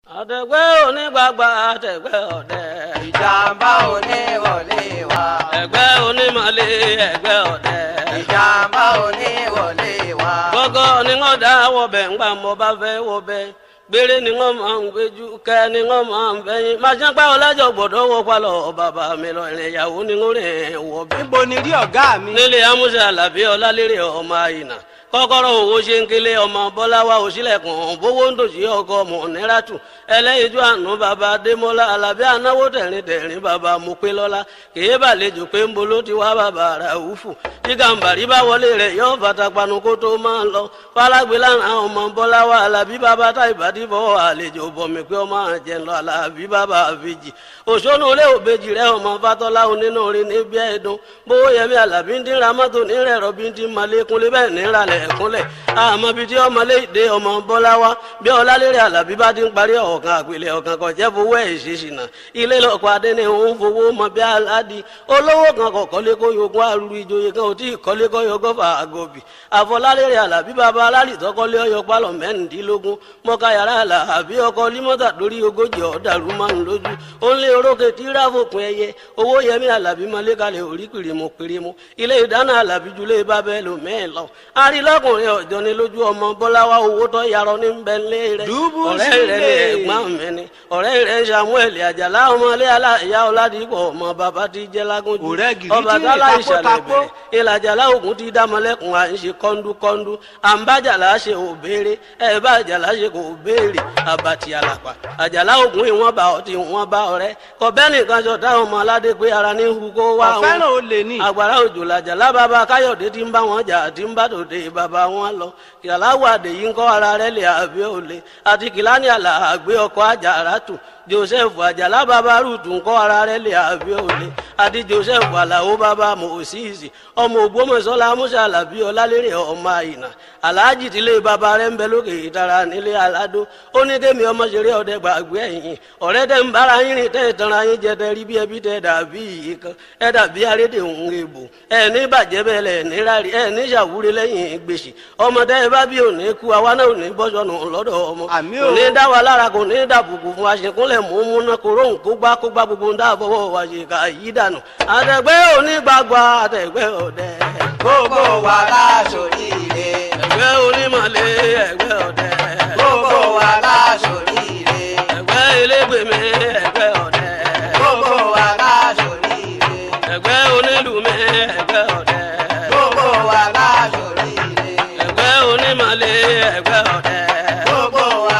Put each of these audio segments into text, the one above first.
àtẹ̀gbẹ́ onígbàgbà àtẹ̀gbẹ́ ọ̀dẹ. ìjàmbá òní wọlé wa. ẹ̀gbẹ́ onímọ̀lé ẹ̀gbẹ́ ọ̀dẹ. ìjàmbá òní wọlé wa. gbọ́gọ́ ni wọ́n dá wọbẹ̀ ńgbà mo bá fẹ́ wọbẹ̀ gbére ni wọ́n máa ń gbéjú kẹ́ ni wọ́n máa ń bẹ́yìn màṣẹ́ pẹ́ ọlájọ gbọ́dọ̀ wọ palọ̀ bàbá mi lọ ìrìn ìyàwó ni wọ́n rìn wọbẹ̀. níbo ni rí ọ̀gá mi. nílé amúṣe alábí ọlálérè ọmọ àyìnà kọ́kọ́rọ́ owó ṣe ń kélé ọmọ bọ́láwá òṣìlẹ̀kùn bówó ń dòṣì ọkọ ọmọ níràtù ẹlẹ́yinjú àánú bàbá adémọ́lá alábí anáwó tẹ̀rín tẹ̀rín bàbá mopélọ́lá kèé bàlejò pé ń bolo ti wá bàbá ràúfù tí gàǹbàrí bá wọlé rẹ̀ yóò fatapanu kó tó máa ń lọ falágbé lánàá ọmọ bọ́láwá alábí bàbá tá ìbàdí fọwọ́ àlejò bọ̀mí pé ọmọ àjẹ́ lọ alábí bàbá àbèjì òṣónú ilé òbejì rẹ̀ ọmọ fatọ́lá onínú orin níbi ẹ̀dùn bówó yẹmí alábí ń dín ramọ́tò nírẹ̀ rọ̀bí ń dín malékúnlé bẹ́ẹ̀ níralẹ̀ ẹ̀kúnlẹ̀ àmọ́ bíi tí ọmọ léde ọmọ bọ́lá wa bí ọlálérè alábí bá ti ń parí ọ̀kan àpilẹ̀ ọ̀kan kan jẹ́ fowó ẹ̀ ṣèṣìnà ilé lọ́kọ̀ adé ni òun fowó mọ bí aládì olówó kan kọ̀ kọ́lé kó yogún arúgbó ìjòyè kan ò tí ì kọ́lé kó yogún fà àgọ́bì àfọlálérè alábí bàbá alálìtọ́ kọ́lé ọyọ pálọ̀ mẹ́rìndínlógún mọ́ká yàrá alábí ọkọ̀ límọ́tà lórí ogójì ọ̀dàrú márùn lójú ó ń lé orókè tí ráfòpin ẹyẹ owó yẹmí alábí mọ́lé kalẹ̀ orí pìrìmù pìrìmù ilé ìdáná alábí julẹ̀ bábẹ́ lòmẹ́ẹ̀ lọ arílọ́kùnrin ọ̀jọ́ ni lójú ọmọ bọ́láwá owó tó yarọ ní bẹ́ńlẹ̀ rẹ̀ Dùbú ọ̀rẹ́ rẹ̀ ni sílẹ̀. ẹ̀gbọ́n mi ni ọ̀rẹ́ rẹ̀ samuel àjàlá ọmọlé aláìyá ọ̀làdìpọ̀ ọmọ bàbá ti jẹ́ lágúnjù Ọ̀rẹ́ gidi ọba tí tálá ìtakó ìṣàlẹ̀ takó. bẹ̀rẹ̀ ìlàjàlá ògùn ti dámọ̀lẹ́kùn à ń ṣe kọ́ńdúkọ́ńdú àǹbájàlá ṣe ò béèrè ẹ̀ bá àjàlá ṣe kò béèrè àbàtì àlàpà àjàlá ògùn ìwọ̀n bá ọtí ìwọ̀n bá ọ̀rẹ́ kọ̀bẹ́nì kan ṣọ̀tá ọmọ aládé pé ara ní hu kó wá wọn ọ̀fẹ́ràn olè ní. agbára òjò làjàlá bàbá káyọ̀dé tí ń bá wọn jà tí ń bá tòde bàbá wọn lọ kìláwó àdèyí ń kọ́ ara rẹ̀ lè àbí òle àti kìláni àlà àgbé ọkọ̀ àjàrà tù joseph àjàlá bàbá rúùtù ń kọ́ ara rẹ̀ lè àbí òle àti joseph àlàó bàbá mòsíìsì ọmọ ògbómọ̀ṣọ́lá musa alábí ọlálérè ọmọ àyìnà aláàjì tílé bàbá rẹ̀ ń bẹ lókè ìtara nílé aládó ó ní kémi ọmọ ṣeré ọdẹ gbàgbé ẹ̀yìn ọ̀rẹ́ tẹ́ ń bára yín rìn tẹ́ ìtanra yín jẹ tẹ́ rí bí ẹbí tẹ́ dàbí yìí kan ẹ dàbí arédè òun èbò ẹ ní bàjẹ́ bẹ́ẹ̀ lẹ̀ ní rárí ẹ ní ṣàwúrí lẹ́yìn gbèsè ọmọ tẹ́ ẹ bá bí òní kú àwa náà ò ní bọ́sọ̀nù lọ́dọ̀ ọmọ Àmín kò o. ní dá wa lára kò ní dàbùkù fún aṣèkúnlẹ̀ mú múná kóró nkógbá kógbá gbogbo ń dáàbọ̀wọ̀ wa ṣe ká yí dànù àtẹ̀gbẹ́ onígbàgbà àtẹ̀gbẹ́ ọ̀dẹ gbogbo wa láṣoríire. ẹ̀gbẹ́ onímọ̀lé ẹ̀gbẹ́ ọ̀dẹ gbogbo wa láṣoríire. ẹ̀gbẹ́ elégbèmí ẹ̀gbẹ́ ọ̀dẹ gbogbo wa láṣoríire. ẹ̀gbẹ́ onílùmí ẹ̀gbẹ́ ọ̀dẹ gbogbo wa láṣoríire. ẹ̀gbẹ́ onímọ̀lé ẹ̀gbẹ́ ọ̀dẹ. gbogbo wa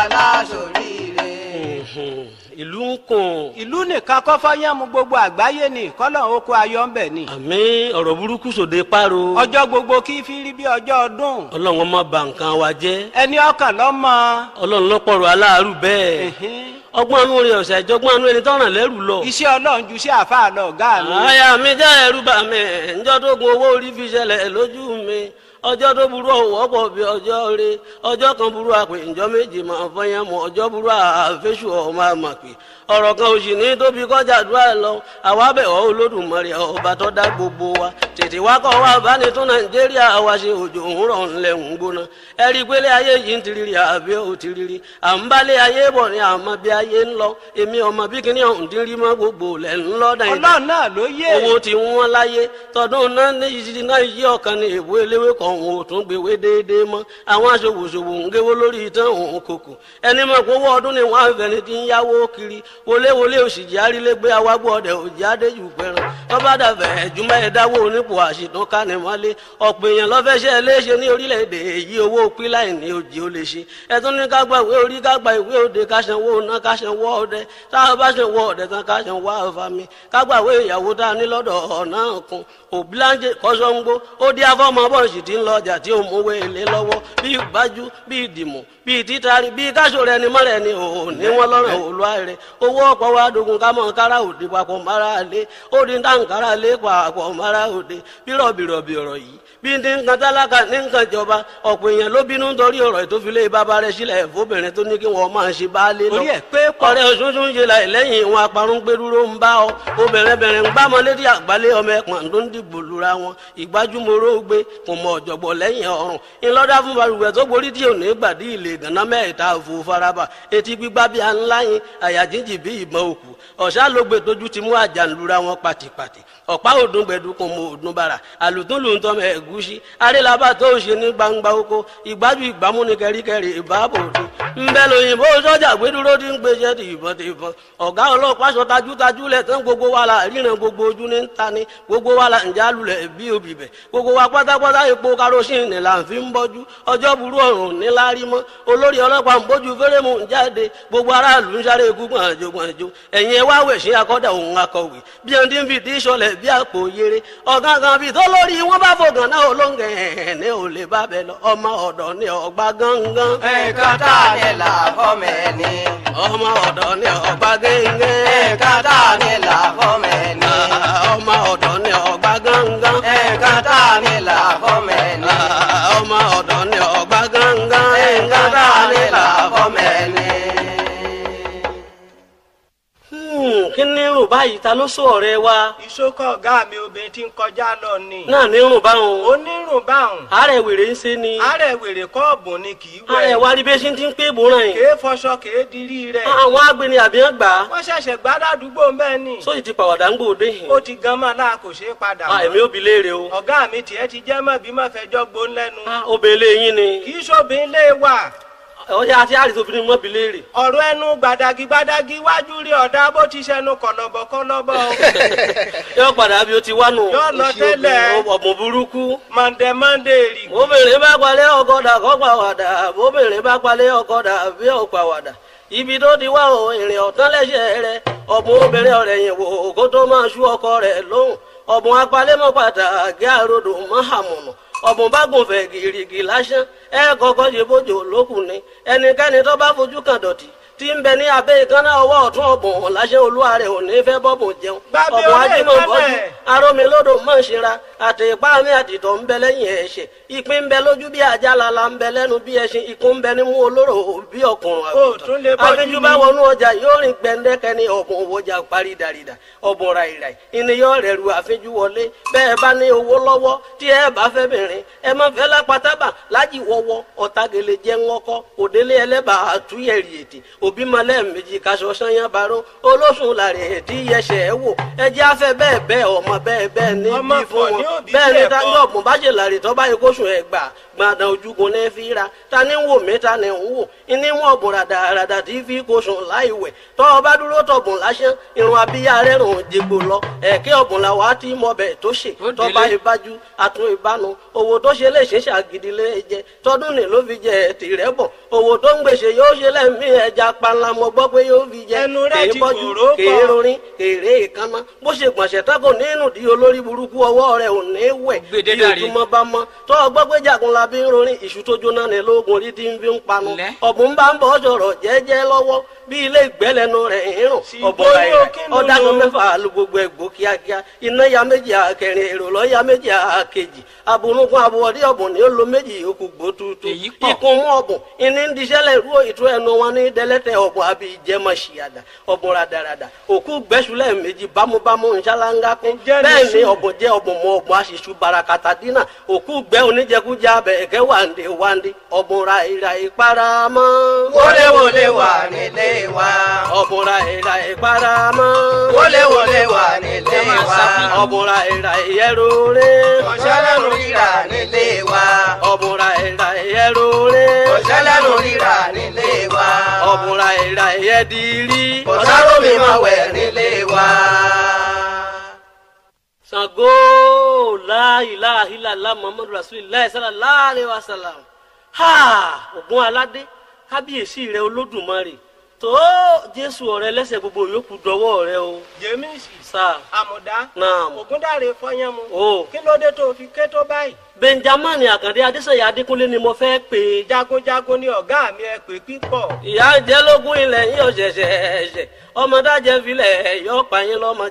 láṣoríire. ìlú ń kùn ìlú nìkan kọ́ fọ́yánmu gbogbo àgbáyé ni kọ́lọ́n oko ayọ̀ ń bẹ̀ ni. àmì ọ̀rọ̀ burúkú sòde páro ọjọ́ gbogbo kí fi rí bí ọjọ́ ọdún. ọlọ́run ọmọ bà nǹkan wa jẹ́ ẹni ọkàn lọ́mọ. ọlọ́run lọ́pọ̀rọ̀ aláàárù bẹ́ẹ̀ ọgbọ́n anú rẹ̀ ọ̀sẹ̀ ìjọgbọ́n anú ẹni tọ́ràn lẹ́rù lọ. iṣẹ́ ọlọ́run ju sí àfáà lọ ọ̀gá mi. àyà mi jẹ́ ẹ̀rù bà mí ǹjọ́ tó gun owó orí fi ṣẹlẹ̀ lójú mi ọjọ́ tó burú ọ̀wọ́ pọ̀ bí ọjọ́ rẹ ọjọ́ kan burú àpè ǹjọ́ méjì máa fọyín mọ́ ọjọ́ burú àfẹ́sù ọmọ àmàpè ọ̀rọ̀ kan òsì ní tóbi kọjá àdúrà lọ àwa bẹ̀ ọ́ olódùmarè ọba tó dá gbogbo wa tètè wá kọ́ wa bá ní tún nàìjíríà wa ṣe òjò òwúrọ̀ ńlẹ̀ ń gbóná ẹ rí i pé lé ayé yìí ń tiriri àbí ò tiriri à ń bá lé ayé bọ̀ ní àmọ́ bí ayé ń lọ èmi ọmọ bí kíní ọ̀hún ti rí mọ́ gbogbo lẹ̀ ń lọ́ dàn ọlọ́run náà ló yé. owó tí wọ́n láyé tọdún náà ní ìṣirí náà yí ọ̀kan ní èbó eléwé kan òun ò tún gbéwé déédéé mọ́ àwọn aṣòwòṣòwò ń géwó lórí ìtàn òun kòkò ẹni mọ̀ pé owó ọdún ni wọ́n á fẹ́ni tí ń yáwó kiri wọléwọlé òṣìjì arílégbé awágbó ọdẹ òjì adéjù pẹran tọ́ba dàbẹ̀ ẹ̀júmọ́ ẹ̀dáwó onípò àṣìtàn kánimọ́lé ọ̀pọ̀ èèyàn lọ́fẹ́ṣẹ́ léṣe ní orílẹ̀-èdè èyí owó píláì ní òjì ó lè ṣe ẹ̀tún ní ká gba ìwé orí ká gba ìwé òde ká sanwó ná ká sanwó ọdẹ tá a bá sanwó ọdẹ tán ká sanwó àfàmì ká gba ìwé ìyàwó tá a ní lọ́dọ̀ ọ̀nà kan òbíláńjẹ kọ́sọ́ngbó ó dí afọ́mọ bọ́ọ̀sì tí ń lọ ọjà tí ó mú owó èlé lọ́wọ́ bíi gbájú bíi ìdìmọ̀ bíi títari bíi káṣọ rẹ ni mọ́rẹ̀ ni ò ní wọ́n lọ́rùn òlúwa rẹ̀ owó ọ̀pọ̀ wa dogun ká mọ̀ kára òde papọ̀ mara lé ó di táǹkárá lé papọ̀ mara òde lóde bí rọ̀bìrọ̀bì ọ̀rọ̀ yìí bí ní nǹkan tálákà ní nǹkan jọba ọ̀pọ̀ èèyàn ló bínú nítorí ọ̀rọ̀ ìtòfilé bàbá rẹ̀ sílẹ̀ fóbìnrin tó ní kí wọ́n máa ṣe baálé lọ. orí ẹ̀ pé pọ̀ ọ̀rẹ́ oṣooṣù ń ṣe láì lẹ́yìn ìwọn aparun gbẹdúró ń bá ọ obìnrin bẹ̀rẹ̀ ń gbámọ létí àgbálẹ̀ ọmọ ẹ̀pọ̀n tó ń dìbò lura wọn ìgbájúmọ́rọ́ gbé kò mọ ọ̀jọ̀gbọ̀ lẹ́yìn ọ̀run ńlọ́dá fún balùwẹ̀ tó borí tí ò ní gbàdí ilé ìgànná mẹ́ta òfò faraba etí gbígbá bí a ńlá yín àyà jíjì bí ìbọn òkú ọ̀sá ló gbé tójú ti mú àjànlura wọn pàtìpàtì ọ̀pá òdùn gbẹ̀dú kò mọ òdùn bàrà àlùtún lù ń tọ́ mẹ́ ẹ̀gúsí arélabà tó ṣe ní gbangba oko ìgbájú ìgbámú ní kẹríkẹrí ìbáàbò òde ńbẹ lóyìnbó sọ́jà gbẹdúró ti ń gbéṣẹ́ ti ìbọn ti ìbọn ọ̀gá ọlọ́pàá sọ tajútajú lẹ̀ tán gbogbo wa la ríran gbogbo ojú ní ta ni gbogbo wa la ǹjẹ́ alulẹ̀ bí obì bẹ̀ gbogbo wa pátápátá epo karosín ni là ń fi ń bọ́jú ọjọ́ burú ọ̀run ní lárí mọ́ olórí ọlọ́pàá ń bójú fẹ́rẹ́mù ń jáde gbogbo aráàlú ń sáré ikú gbọ̀nàjò gbọ̀nàjò ẹ̀yin ẹ wá wẹ̀ sí akọ́dà òun akọ̀wé bí ẹni tí ń fi tí sọlẹ̀ bí àpò yere ọ̀gán kan bíi tó lórí wọn bá fògàn náà olóńgẹ̀ ẹ̀ ní ò lè bá bẹ lọ ọmọ ọ̀dọ̀ ní ọgbà gángan nǹkan tá a ní là fọ́mọ ẹni. ọmọ ọ̀dọ̀ ní ọgbà gẹ́ngẹ́ nǹkan tá a ní là fọ́mọ ẹni. ọmọ ọ̀dọ̀ ní ọgbà gángan nǹkan tá a ní là fọ́mọ ẹni. ọmọ ọ̀dọ̀ ní ọgbà gángan nǹkan tá a ní là fọ́mọ ẹni. Hmm, kí ní rùn báyìí ta ló sọ ọ̀rẹ́ wa ìṣókọ̀ ọ̀gá mi obìnrin tí ń kọjá lọ ni. náà ní rùn báwọn onírùn báhùn àárẹ̀ wèrè ń ṣe ni àárẹ̀ wèrè kọ́ọ̀bù ni kì í àárẹ̀ wẹ̀. wa rí bí ṣe ti ń pé bòrán yìí kèé fọṣọ kèé dirí rẹ̀. àwọn agbeni àbíyàn gbà á wọ́n ṣẹ̀ṣẹ̀ gbádàdúgbò mẹ́ẹ̀ ni. sóyì ti pàwàdà ń gbòde yìí ó ti gan mọ́ náà kò ṣeé padà Ah, èmi ò bi léèrè o ọ̀gá mi tiẹ̀ ti jẹ́ mọ́ bí mọ́ fẹjọ́ gbó lẹ́nu. Ah, obìnrin yín ni kì í ṣòbin lé wà. ọjà àti àrìsí obìnrin mọ́ bi léèrè ọ̀rọ̀ ẹnu gbàdàgì gbàdàgì wájú rí ọ̀dà bó ti ṣẹnu kọ̀lọ̀bọ̀ kọ̀lọ̀bọ̀ o. yóò padà bí o ti wá nù Yóò lọ tẹ́lẹ̀. ọ̀bùn burúkú mọ̀ndẹ̀ mọ̀ndẹ̀ rì. obìnrin bá palẹ̀ ọkọ̀dà kọ́ pàwàdà obìnrin bá palẹ̀ ọkọ̀dà bí ó pàwàdà ibi tó ti wá o ìrìn ọ̀tán lẹ́sẹ̀ rẹ ọ̀bùn obìnrin ọ̀rẹ́ yìí wò kó tó máa ṣú ọkọ rẹ̀ lóhùn ọ̀bùn apalẹ́mọ́ pàtàkì àròdò mọ́hàmùnà ọ̀bùn bá gùn fẹ̀ gìrìgì lásán ẹ kọ́kọ́ ṣe bójú lókùn ni ẹnikẹ́ni tó bá fojú kan dọ̀tí tí ń bẹ ní abẹ́ ìkànnà ọwọ́ ọ̀tún ọ̀bùn láṣẹ olúwa rẹ̀ ò ní fẹ́ bọ́bùn jẹun Gbàgbé ọ̀bùn orí ajímọ̀ ìkànnà bọ́jú ẹ̀. arómilódò mọ̀ ṣera àti ipá mi àtìtọ̀ ń bẹ lẹ́yìn ẹ̀ṣẹ̀ ìpín ń bẹ lójú bí ajá lala ń bẹ lẹ́nu bí ẹṣin ikú ń bẹ nímú olóró bí ọkùnrin Ó tún lè bọ́jú àfijù ni. bá wọnú ọjà yóò rìn gbẹndẹkẹ ní ọ̀bùn òwòjà parí dàrídà ọ̀bùn ràìràì ìníyàn rẹ̀ ru àfijù wọlé bẹ́ẹ̀ bá ní owó lọ́wọ́ tí ẹ bá fẹ́ bìnrin ẹ má fẹ́ lápátábà lájì wọ́wọ́ ọ̀tagele jẹ́ ńlọ́kọ́ òdélé ẹlẹ́bàá àtúnyẹ̀rì ètè òbí malẹ̀ méjì kaṣọ sanyá baró olóṣùn làrẹ̀ ètí yẹsẹ̀ ẹ wò ẹjẹ́ afẹ́ bẹ́ẹ̀ bẹ́ẹ̀ ọmọ bẹ́ẹ̀ bẹ́ẹ̀ ní Ọmọ bí fún pọ̀ ní wọn òbí bẹ́ẹ̀ ni bẹ́ẹ̀ tájọ́ kọ́. ọ̀gbọ̀n bá ṣe làrè tó bá yẹ kó sùn ẹ̀ gbà gbàdàn ojúgun ní fi ra ta ni ń wò mí ta ni ń wò ní wọn ọ̀bùn ràdàràdà tí fi kó sùn láì wẹ̀ tọ́ ọ bá dúró tọ̀bùn lásán irun abíyá rẹ̀ rùn jẹgbò lọ ẹ̀kẹ́ ọ̀bùn la wàá tí mọ̀bẹ̀ tó ṣe Ó tọ́ba délé. ìbájú àtún ìbánu owó tó ṣe lè ṣe ṣàgídí lé jẹ tọdún ní ló fi jẹ tìrẹ bọ owó tó ń gbèsè yóò ṣe lẹ́mí ẹja panla mo gbọ́ pé yóò fi jẹ Ẹnu rẹ̀ kèé ti bọ́jú kòró pọ̀. kèé rorin kèrè ìkànnà bó ṣe gbọ̀nsẹ̀ tako nínú di olórí burúkú ọwọ́ rẹ̀ ò ní wẹ̀ Gbèdé bí dàrí. ojúmọ́ bá mọ́ tó ọgbọ́ pé jagunla bí ń rorin ìṣù tó jóná ní lóògùn orí tí ń fi ń panu Lẹ́. ọ̀bùn bá ń bọ̀ sọ̀rọ̀ jẹ́jẹ́ lọ́wọ́ bí ilé ìgbẹ́lẹ́nu rẹ̀ ń rùn Sì, ọ̀bọ̀ bóyá rẹ̀ kí ló ọ̀dàgùn lò? mẹ́fà lu gbogbo ẹ̀gbọ́ kíákíá iná ya méjì àkẹrin èrò lọ́ ya méjì àkejì abunugun abuwọ̀dí ọ̀bùn ni ó lo méjì yòókù gbó tuutu Èyí pọ̀. ikùn mú ọ̀bùn ìní ń diṣẹ́lẹ̀ rú ìtú ẹnu wọn ní dẹ́lẹ́tẹ̀ ọ̀bùn àbí ìjẹmọ̀ ṣìyàdà ọ̀bùn radarada òkú gbẹ́sùlẹ̀ méjì bámúbámú nṣáláńgá kún Ǹjẹ́ ní bẹ́ẹ̀ ni sùn? ọ̀bùn jẹ́ ọ̀bùn mọ ọ̀bùn aṣíṣú barakata dínà òkú gbẹ́ oníjẹkújẹ abẹ ẹ̀kẹ́ wàǹdé wàǹdé ọ̀bùn ra ìrà ìparamọ́. wọléwọlé wà nílé wa. ọ̀bùn ra ìrà ìparamọ́. wọléwọlé wà nílé wa. ọ̀bùn ra ìrà ìyẹ́rọ̀ọ́rẹ́. ọ̀ṣẹ́lẹ̀nu rírà nílé wa. ọ̀bùn ra ìrà ìyẹ́rọ̀ọ́rẹ́. ọ̀ṣẹ́lẹ̀nu rírà nílé wa. ọ̀bùn ra ìrà ìyẹ́dìrí. ọ̀ṣàròmí máa wẹ̀ nílé wa. Ṣàngó láìláìláìlá muhammadu rasulillah sallallahu alaihi wasallam ha ògùn aládé kábíyèsí rẹ olódùmarè tó jésù ọ̀rẹ́ lẹ́sẹ̀ gbogbo yòókù dọ́wọ́ rẹ o jẹ́mísì sáà àmùdá Naam. ògúndàrè fọyánmu o kí ló dé tó fi ké tó báyìí benjamin àkàndé adéṣeyà adékúnlé ni mo fẹ́ pè é jagunjagun ni ọ̀gá mi ẹ pè pípọ̀ ìyá jẹ́ lógún ilẹ̀ yín ọ̀ṣẹ̀ṣẹ̀ ẹ̀ṣẹ̀ ọmọdájẹ́ filẹ̀ yọ pààyàn lọ́mọ jẹ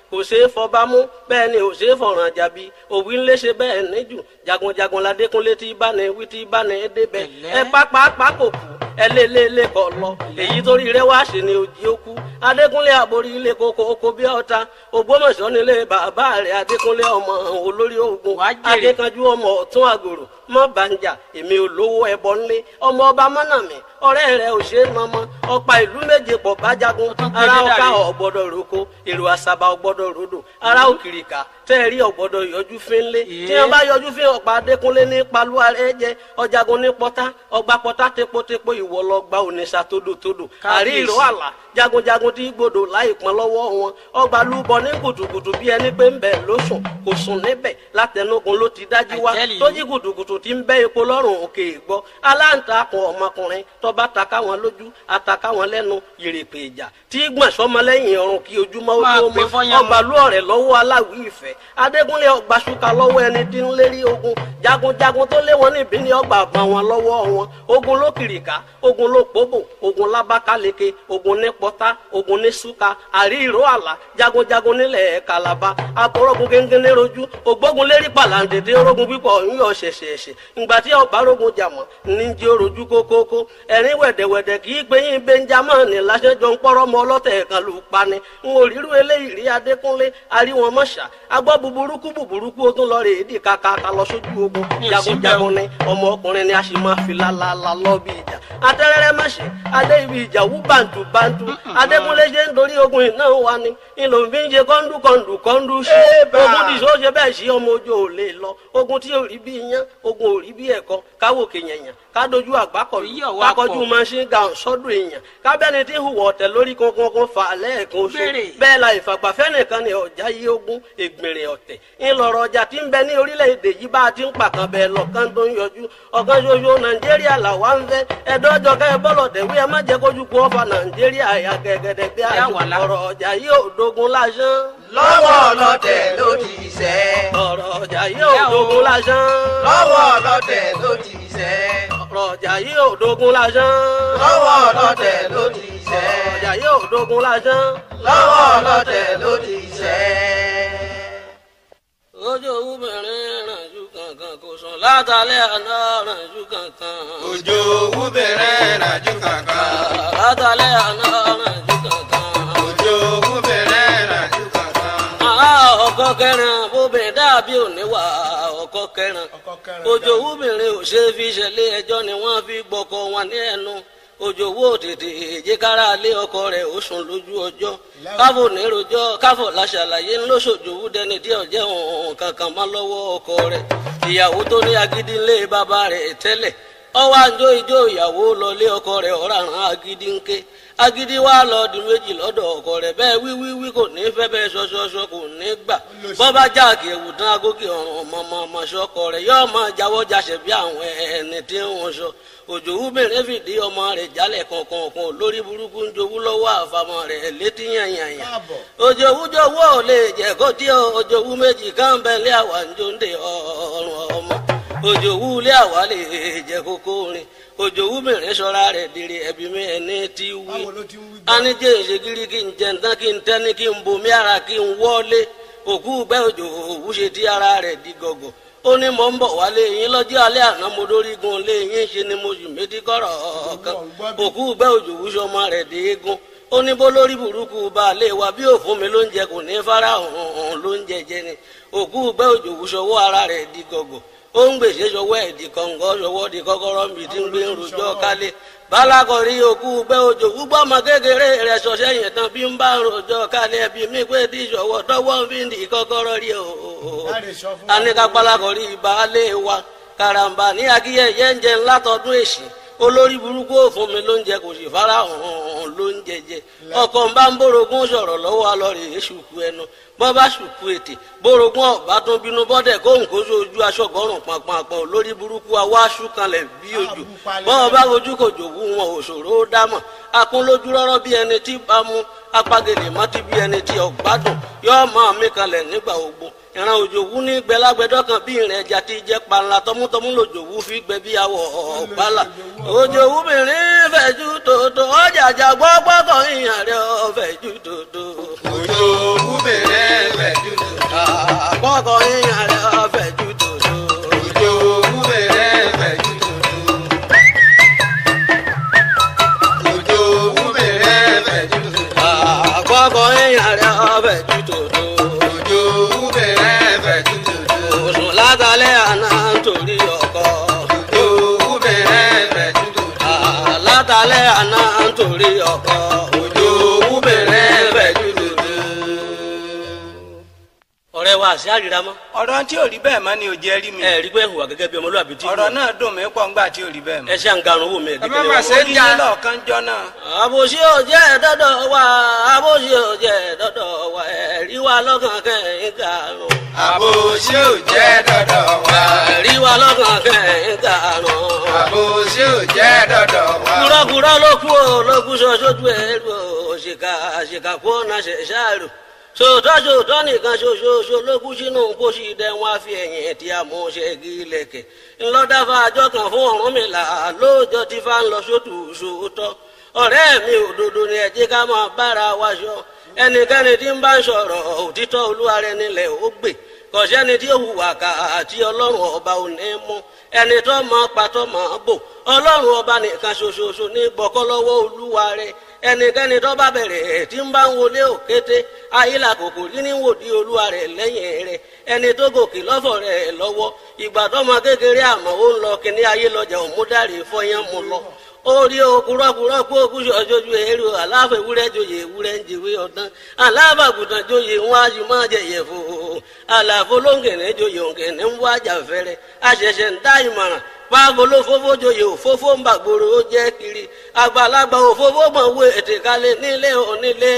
kò ṣeé fọba mú bẹ́ẹ̀ ni ò ṣeé fọ̀ràn jàbí òwì ńlẹ̀ ṣe bẹ́ẹ̀ níjù jagunjagun ládékúnlé tí bá ní wí tí bá ní débẹ̀ ẹ pápá kò kú ẹ lé lé lé kọ lọ èyí torí rẹ wá ṣe ni òjì ó kú adékúnlé àborí ilé koko oko bí ọta ògbómọ̀ṣọ́ nílé bàbá rẹ adékúnlé ọmọ olórí ogun Wàá jèrè. adékanjú ọmọ ọ̀tún àgòrò mọ banja èmi olówó ẹbọ ńlé ọmọ ọba mọnàmí ọ̀rẹ́ rẹ ò ṣe é mọmọ ọ̀pá ìlú méje pọ̀ bájagun tún gbé ara dé ọkà dàrí. ọgbọdọ roko èrò àṣàbà ọgbọdọ rodò ara òkìrìkà tẹẹrí ọgbọdọ yọjú fínlé tí Yé. wọn bá yọjú fín ọ̀pá adékúnlé ní paluwa rẹ jẹ ọjàgun ní pọtá ọgbà pọtá tepotepo ìwọ lọ gba ònìṣà tódòtódò àrí ìró Kábíyèsí. àlà jagunjagun tí gbòdò láì pọn lọ́wọ́ wọn ọgbà lúbọ ní kùtùkùtù bí ẹni pé ń bẹ ló sùn kò sùn níbẹ̀ látẹnugun ló ti dájú wá I tell you. tó jí kùtùkùtù tí ń bẹ epo lọ́rùn òkè gbọ́ aláǹtakùn ọmọkùnrin tọba taka wọn lójú ataka wọn lẹ́nu yèrèpè ìjà tí gbọ̀n sọmọlẹ́yìn ọrùn kí ojúmọ́ ó Máa tó pè mọ́ fọ́yán ọgbà lú ọ̀rẹ́ lọ́wọ́ aláwí ìfẹ́ adégúnlé ọgbà ṣúkà lọ́wọ́ ẹni tí ń lérí ogun jagunjagun tó lé wọn níbí ní ọgbà bá wọn lọ́wọ́ wọn ogun ló kìrìkà ogun ló pòbò ogun lábákáleke ogun ní pọ́tá ogun ní ṣúkà àrí ìró àlà jagunjagun nílẹ̀ kàlàbà àpòrọ̀gùn gẹ́gẹ́ rojú ògbógun lérí pàlàǹdèdè orogun pípọ̀ yíyọ ṣẹ̀ṣẹ̀ṣẹ̀ ìgbà tí ọba rogun jàmọ̀ ní jí orojú kókókó ẹ̀rín wẹ̀dẹ̀wẹ̀dẹ̀ kì í pé yín benjamin láṣẹjọ ń pọ́rọ́ mọ́ ọlọ́tẹ̀ kan ló pani ń wò rírú eléyìí rí adékúnlé aríwọn mọ́ṣá agbọ́ buburúkú buburúkú ó tún lọ rè é dì kàkàkà lọ sójú ogun Mi ò sí jagunjagun ni ọmọ ọkùnrin ni a sì máa fi lálálá lọ bí ìjà atẹ́rẹ́rẹ́ mọ̀ṣẹ́ adé ibi ìjà wú bàǹtù bàǹtù adékúnlé ṣe ń dorí ogun iná wa ni ìlò ń fi ń ṣe kọ́ńdú kọ́ńdù kọ́ńdú sí Ébà! ogun tí sọ ṣe bẹ́ẹ̀ sí ọmọ ojú ò lè lọ ogun tí ò rí bí iyán ogun ò rí bí ẹ̀kọ́ káwò kéèyàn kádojú àgbákọ̀ Èyí ọ̀wá kákọjú pọ̀. machine gun sọ́dún èèyàn kábẹ́ni tí ń hùwà ọ̀tẹ̀ lórí kankan kan fà lẹ́ẹ̀kan oṣù Béèrè. bẹ́ẹ̀ la ìfàgbàfẹ́ nìkan ni ọ̀já yí ogún ègbèrè ọ̀tẹ̀ ńlọrọ̀ ọjà tí ń bẹ ní orílẹ̀-èdè yìí bá a ti ń pàkan bẹ́ẹ̀ lọ́kàn tó ń yọjú ọ̀kan ṣoṣo nàìjíríà làwa ń fẹ́ ẹ̀dọ́jọ́ kẹ́ ẹ bọ́lọ̀ tẹ̀wé ẹ má jẹ́ kójú kú ọ̀fà nàìjíríà ẹ̀yà gẹ̀gẹ̀dẹ̀ bí Yà wà lá. ọ̀rọ̀ ọjà yìí ò dogun lásán lọ́wọ́ ọlọ́tẹ̀ ló ti ṣẹ́. ọ̀rọ̀ ọjà yìí ò dogun lásán lọ́wọ́ ọlọ́tẹ̀ ló ti ṣẹ́. ọ̀rọ̀ ọjà yìí ò dogun lásán lọ́wọ́ ọlọ́tẹ̀ ló ti ṣẹ́. ọjà yìí ò dogun lásán. lọ́wọ́ ọlọ́tẹ̀ ló ti ṣẹ́. ojú obìnrin rànjú kankan kò sùn látàlẹ́ àná rànjú kankan. òjò owó bẹ̀rẹ̀ ràjú kankan. látàlẹ́ àná rànjú kankan. òjò owó bẹ̀rẹ̀ ràjú kankan. àá ọkọ kẹrin obìnrin dàbí òníwà ọkọ kẹrin. ojú obìnrin ò ṣe fi ṣẹlẹ̀ ẹjọ́ ni wọ́n fi gbọ́kọ wọn ní ẹnu ojú owó tètè èjìkára lé ọkọ rẹ̀ ó sùn lójú ọjọ́ káfò nírojọ́ káfò láṣàlàyé ńlọ́sọ̀jòwú dẹni tí ọ̀jẹ̀ òun kankan mọ́ lọ́wọ́ ọkọ rẹ̀ ìyàwó tó ní agídí ńlé bàbá rẹ̀ tẹ́lẹ̀ ọwọ́ àjọ ìjọ ìyàwó lọlé ọkọ rẹ̀ ọ̀ràn agídí ńké agídí wa lọ di méjì lọ́dọ̀ ọkọ rẹ̀ bẹ́ẹ̀ wíwíwí kò ní fẹ́ bẹ́ẹ̀ ṣọṣọṣọ kò ní gbà bọ́bá jáàkì ewu tán agókè ọ̀run ọmọọmọ ṣọkọ rẹ̀ yóò máa jáwọ́ jáṣẹ̀ bí àwọn ẹni tí wọ́n sọ òjò wúbẹ̀rẹ̀ fìdí ọmọ rẹ̀ jálẹ̀ kankan kan lórí burúkú ń jowú lọ́wọ́ àfàmọ́ rẹ̀ létí yànyànyà òjò wújọwọ́ ò lè jẹ́ kó tí òjò wú méjì káńbẹ́lẹ́ àwa ń jóńdè ọ̀run ọmọ òjò wú lé àwa lè jẹ́ kókó rin òjò wúbẹ̀rẹ̀ sọ́ra rẹ̀ dèrè ẹ̀bí mi ẹni tí wí anijẹ́ ìṣègìrì kí n jẹ ntán kí n tẹ́ni kí n bomi ara kí n wọ́lé òkú gbẹ́ òjò òwú ṣe tí ara rẹ̀ di gọ̀gọ̀ ó ní mò ń bọ̀ wálé yín lọ́jọ́ alẹ́ àná mo dórí gun lé yín ṣe ni mo sì méjì kọ́rọ̀ kan òkú gbẹ́ òjò òwú ṣọmọ rẹ̀ dé eégún ó ní bó lórí burúkú baálé wa bí òfun mi ló ń jẹ kò ní fara hàn ló ń jẹjẹ ni òkú gbẹ́ òjò òwú ṣọwọ́ ara rẹ̀ di gọ̀gọ̀ ó ń gbèsè ṣọwọ́ ẹ̀ di kọ̀ǹgọ́ ṣọwọ́ di kọ́kọ́rọ́ mi tí ń gbé ń rojọ́ kálé balakọ̀rí òkú gbẹ́ òjò gbúgbọ́ ọmọ kékeré rẹ̀ ṣọṣẹ́ yẹn tán bí ń bá ń rojọ́ kálé ẹbí mi pé tí ṣọwọ́ tọwọ́ fi ń di kọ́kọ́rọ́ rí o. anika balakọ̀rí baálé wa karamba ní akíyẹyẹ ń jẹ ńlá tọdún èsì olórí burúkú òfun mi ló ń jẹ kò sì fara hàn ló ń jẹjẹ ọkọ ń bá ń bórogún sọ̀rọ̀ lọ́wọ́ alọrẹ èṣùkú ẹnu bọ́ bá ṣùkú ètè bórogún ọ̀bá tún bínú bọ́dẹ̀ kóhùn kó sójú aṣọ́gọ́rùn pàpàpọ̀ lórí burúkú awáṣú kanlẹ̀ bí ojú bọ́ bá ojú kò jòwú wọn òṣòro ó dámọ̀ akún lójú rọ́rọ́ bí ẹni tí bá mú apagèlè mọ́tí bí ẹni tí ọ̀gbádùn yóò máa mí kanlẹ̀ nígbà ogbó ìran òjòwú ní gbẹlágbẹdọ kan bí ìrìn ẹja ti jẹ panla tọmútọmú lòjòwú fi gbẹ bí awọ ọgbàlà òjòwú mìíràn fẹjú tòótọ́ ọjàjà gbọgbọkàn ìyàn rẹ ọfẹjú tòótọ́. òjò owó bẹ̀rẹ̀ àrẹ ọbẹ̀ jù tòótọ́. òjò bẹ̀rẹ̀ fẹ̀ tútùtù. òsùn látàlẹ́ àná nítorí ọkọ. òjò bẹ̀rẹ̀ fẹ̀ tútùtù. látàlẹ́ àná nítorí ọkọ. òjò bẹ̀rẹ̀ fẹ̀ tútùtù. ọ̀rẹ́ wa àṣẹ àríra mọ́. ọ̀rọ̀ tí ò rí bẹ́ẹ̀ mọ́ ni ò jẹ́ rí mi ẹ rí pé hùwà gẹ́gẹ́ bí ọmọlúwàbí tí. ọ̀rọ̀ náà dùn mí pọ̀ ńgbà tí ò rí bẹ́ẹ̀ ẹ mọ́ ṣe àǹgarun wò mí Ẹ má mà ṣe ẹ̀dẹ́gẹ́dẹ́. ó yí lọ́ọ̀kan jọ náà àbòsí ò jẹ́ dọ́dọ̀ wa àbòsí ò jẹ́ dọ́dọ̀ wa ẹ̀rí wa lọ́kàn kẹ́hìn karùn. àbò ṣé ò jẹ́ dọ̀dọ̀ wá. ẹ̀rí wa lọ́kàn kẹ́hìn karùn. àbò ṣé ò jẹ́ dọ̀dọ̀ wá. kúrọ́kúrọ́ ló kú ò ló kú sọ sójú ẹ̀ lò òṣìkà àṣìkà kú ọ̀nà ṣẹ̀ṣáàrù sòótọ́ sòótọ́ nìkan ṣoṣooṣo ló kú sínú pósí dẹ́ wọn á fi ẹ̀yìn tí a mú ṣẹ́gi lẹ̀kẹ̀ ńlọ́dáfà àjọ kan fún Ọ̀rúnmìlà lóòjọ́ tí fa ń lọ sótù sòótọ́ ọ̀rẹ́ mi òdodo ni ẹ jẹ́ ká máa bára wa ṣọ ẹnikẹ́ni tí ń bá ń sọ̀rọ̀ òtítọ́ olúwa rẹ̀ nílẹ̀ ó gbè kọ̀sẹ́ni tí ó hùwà ká àti ọlọ́run ọba ò ní mú ẹni tó mọ patọ́ mọ́ bò ọlọ́run ọba nìkan ṣoṣoṣo ní gbọ́kọ́ lọ́wọ́ olúwa rẹ̀ ẹnikẹ́ni tó bá bẹ̀rẹ̀ tí ń bá ń wọlé òkété ayílà kòkò líní wòdì olúwa rẹ̀ lẹ́yìn rẹ̀ ẹni tó gòkè lọ́fọ̀ rẹ̀ lọ́wọ́ ìgbà tọ́mọ kékeré àmọ́ ó ń lọ kíní ayé lọ́jà òmúdàrí fọyán mu lọ orí okùrọ́kùrọ́ kó okùsọ̀ ojú èrò aláfẹ́ ewúrẹ́ joyè ewúrẹ́ ń jèwé ọ̀dán alábàgùtàn joyè ń wá ju máa jẹyẹ fò àlàfo lóńgẹ̀nẹ́ joyè òǹgẹ̀nẹ́ ń wá jà fẹ́rẹ́ àṣẹ̀ṣẹ̀ ń dá ìmọ̀ràn paago ló fófó joyè òfófó ń bàgbòrò ó jẹ́ kiri àgbàlagbà òfófó mọ̀ wé ètè kalẹ̀ nílé onílé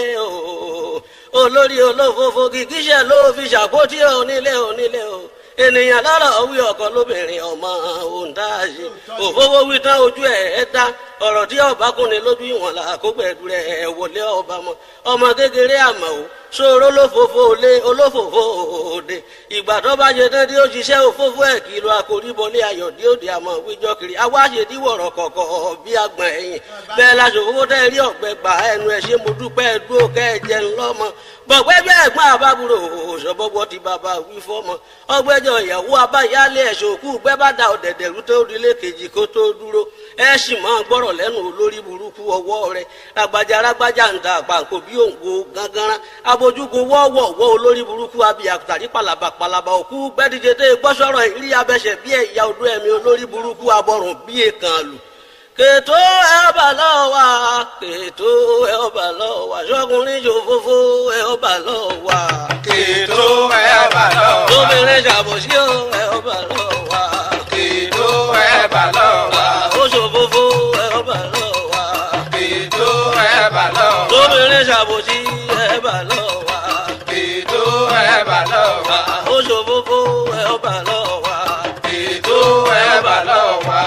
o olórí olófófó kìkíṣẹ́ ló fi ṣàkótí onílé onílé o ènìyàn lọ́rọ̀ wí ọkọ lóbìnrin ọmọ òǹdáàṣe òfófó wí tán ojú ẹ̀ ẹ́ dá ọ̀rọ̀ tí ọba kúnni lójú ìwọ̀n là kó pẹ̀lú rẹ̀ wọlé ọba mọ́ ọmọ kékeré àmọ́ o ṣòro olófòfò lé olófòfò òde ìgbà tó bá jẹ tán tí ó ṣiṣẹ́ òfófó ẹ̀ kìlọ̀ àkóríbọlé ayọ̀ dí òde àmọ́ wíjọ́ kiri awáṣe díwọ̀rọ̀ kọ̀kọ̀ bí agbọ̀n ẹ̀yìn bẹ́ẹ̀ la ṣòfófó tẹ́ rí ọ̀gbẹ́ gbà ẹnu ẹ̀ ṣe mo dúpẹ́ dúró kẹ́ ẹ jẹun lọ́mọ gbọ̀gbẹ́ bí ẹ̀gbọ́n àbábúrò òṣọ́bọ́gbọ́ ti bàbá wí fọ́mọ ọgbẹ́jọ ìyàwó abáyálé ẹ̀ṣọ́ òkú gbẹ́ bá da ọ̀dẹ̀dẹ̀rú tó rílé kejì kó tó dúró ẹ sì máa gbọ́rọ̀ lẹ́nu olórí burúkú ọwọ́ rẹ̀ ragbajà ragbajà ń da àpàǹkò bí òǹgbò gánganrán abojúgun wọ́ọ̀wọ̀ wọ́ olórí burúkú abiyàtàrí palaba palaba òkú gbẹ́díje tẹ́ gbọ́sọ̀rọ̀ ìrí abẹ́sẹ̀ bí ẹ̀yà odó ẹ̀mí olórí burúkú abọ́rùn bí èkán lù kètò ẹ ọba lọ́wọ́ kètò ẹ ọba lọ́wọ́ ṣọkùnrin ṣòfófó ẹ ọba lọ́wọ́ kètò ẹ̀ bà lọ́wọ́. lóbìnrin ṣàbòsí ọ ẹ ọba lọ́wọ́ kètò ẹ̀ bà lọ́wọ́. ó ṣòfófó ẹ ọba lọ́wọ́ kètò ẹ̀ bà lọ́wọ́. lóbìnrin ṣàbòsí ẹ ọba lọ́wọ́ kètò ẹ̀ bà lọ́wọ́. ó ṣòfófó ẹ ọba lọ́wọ́. kètò ẹ̀ bà lọ́wọ́.